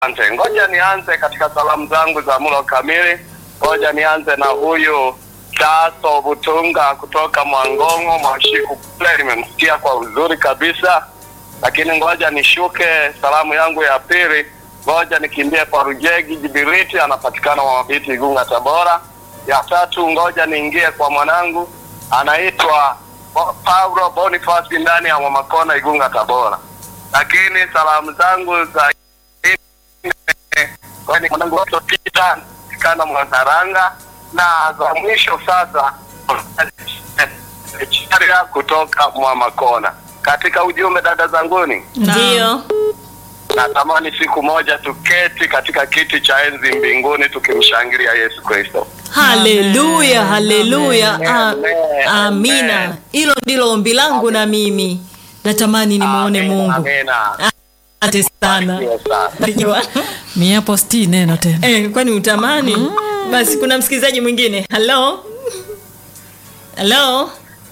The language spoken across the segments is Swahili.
Asante. Ngoja nianze katika salamu zangu za mlo kamili. Ngoja nianze na huyu Taso Butunga kutoka Mwangongo Mwashiku kule, nimemsikia kwa uzuri kabisa, lakini ngoja nishuke salamu yangu ya pili. Ngoja nikimbie kwa Rujegi Jibiriti, anapatikana Mwamabiti, Igunga, Tabora. Ya tatu, ngoja niingie kwa mwanangu anaitwa Bo- Paulo Boniface ndani ya Mwamakona, Igunga, Tabora. Lakini salamu zangu za kwani mwanangu watopita kana Mwanaranga na za mwisho sasa Charia kutoka Mwamakona. Katika ujumbe dada zanguni, Ndio. natamani siku moja tuketi katika kiti cha enzi mbinguni tukimshangilia Yesu Kristo. Haleluya, haleluya. Amen. A- Amen. Amina. Amen. Hilo ndilo ombi langu na mimi. Natamani nimuone Amen, Mungu. Amina. Asante sana. Barikiwe sana. Barikiwa. Mia hapo sti neno tena. Eh, kwani utamani? Basi kuna msikilizaji mwingine. Hello? Hello?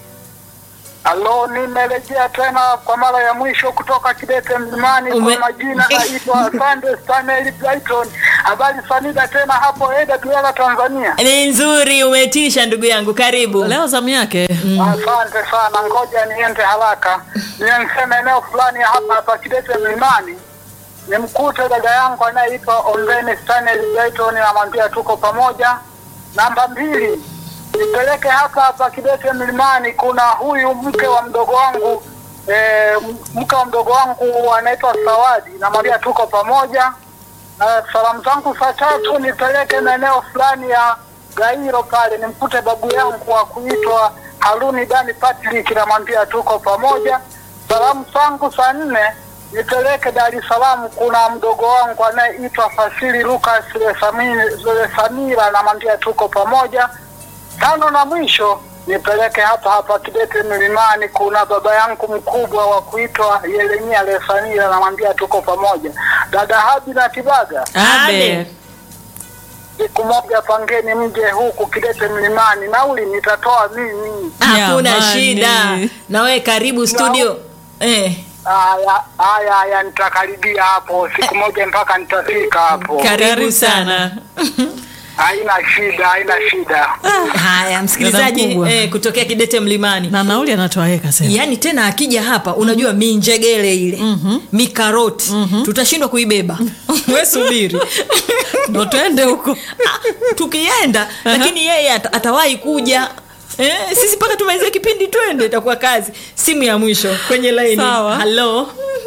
Halo, nimerejea tena kwa mara ya mwisho kutoka Kidete Mlimani. Ume- Kwa majina naitwa Sande Stanley Brighton. Habari Sanida tena hapo Eda Duela, Tanzania. Ni nzuri umetisha ndugu yangu. Karibu. Leo zamu yake. Asante sana, ngoja niende haraka niseme eneo fulani hapa hapa Kidete Mlimani nimkute dada yangu anayeitwa Ombeni Stanley Brighton, namwambia tuko pamoja. Namba mbili nipeleke hapa hapa Kidete Mlimani, kuna huyu mke wa mdogo wangu eh, mke wa mdogo wangu anaitwa Sawadi, namwambia tuko pamoja. Na salamu zangu saa tatu nipeleke maeneo fulani ya Gairo pale nimkute babu yangu wa kuitwa Haruni Dani Patrick, namwambia tuko pamoja. Salamu zangu saa nne nipeleke Dar es Salaam, kuna mdogo wangu anayeitwa Fasili Lucas Lesami- Lesamira, namwambia tuko pamoja. Tano na mwisho nipeleke hapa hapa Kidete Milimani, kuna baba yangu mkubwa wa kuitwa Yeremia Lesamira, namwambia tuko pamoja. Dada Habi na Kibaga, Abe. siku moja pangeni mje huku Kidete Mlimani, nauli nitatoa mimi. Hakuna Jamani. shida. Na wewe karibu studio. Eh, Haya haya haya, nitakaribia hapo siku moja mpaka nitafika hapo. karibu sana. Haina shida, haina shida. Haya, msikilizaji mkubwa. eh, kutokea Kidete Mlimani. Na nauli anatoa yeye kasema. Yaani tena akija hapa unajua minjegele ile mikaroti tutashindwa kuibeba we subiri Ndo twende huko. Ah, tukienda lakini yeye ata, atawahi kuja eh, sisi mpaka tumalize kipindi twende itakuwa kazi simu ya mwisho kwenye laini Sawa. halo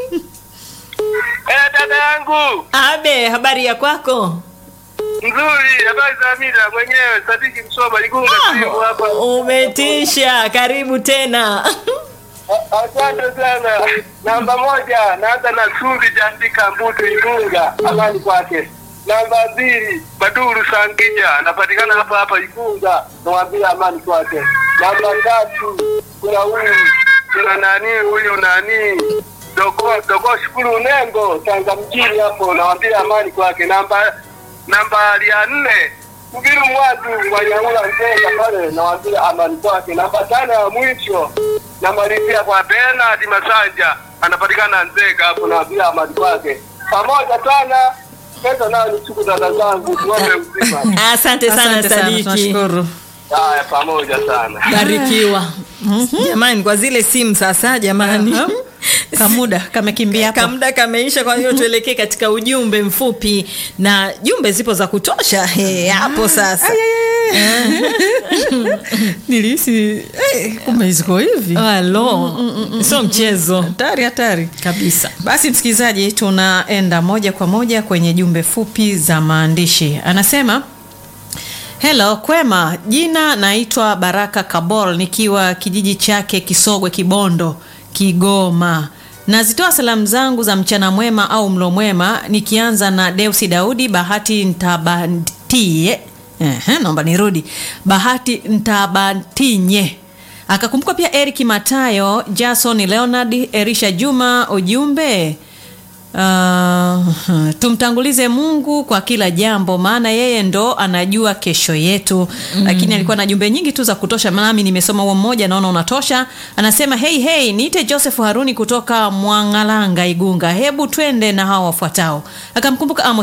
Eh, dada yangu abe habari ya kwako nzuri, habari za Amina mwenyewe Sadiki Msoma Igunga simu hapa. umetisha karibu tena Asante sana. Namba moja, naanza na Sudi Jandika Mbutu Igunga, amani kwake. Namba mbili, Baduru Sangija, anapatikana hapa hapa Igunga, nawambia amani kwake. Namba tatu, kuna huyu kuna nani huyu nani dogo dogo shukuru Nengo Tanga mjini hapo, nawambia amani kwake. Namba namba ya nne Kubiru Mwadu Wanyaula Nzenga pale, nawambia amani kwake. Namba tano ya mwisho namalizia kwa Bernard Masanja anapatikana Nzega hapo, nawambia amani kwake. Pamoja sana pesa nayo ni siku dada zangu, tuombe mzima. asante sana Asante sana, sadiki tunashukuru. Haya, pamoja sana. barikiwa jamani kwa zile simu sasa jamani Kamuda kamekimbia hapo. kamda kameisha kwa hiyo tuelekee katika ujumbe mfupi na jumbe zipo za kutosha He, hapo sasa Nilihisi eh, kumbe ziko hivi. halo sio mchezo Hatari hatari. kabisa Basi msikilizaji, tunaenda moja kwa moja kwenye jumbe fupi za maandishi. Anasema Hello, kwema. Jina naitwa Baraka Kabol nikiwa kijiji chake Kisogwe Kibondo, Kigoma. Nazitoa salamu zangu za mchana mwema au mlo mwema nikianza na Deusi Daudi Bahati Ntabantie. Ehe, naomba nirudi. Bahati Ntabantinye. Akakumbuka pia Eric Matayo, Jason Leonard, Erisha Juma ujumbe Uh, tumtangulize Mungu kwa kila jambo, maana yeye ndo anajua kesho yetu. Lakini alikuwa na jumbe nyingi tu za kutosha, nami nimesoma huo mmoja, naona unatosha. Anasema hey, hey, niite Joseph Haruni kutoka Mwangalanga, Igunga, hebu twende na hawa wafuatao. Akamkumbuka Amos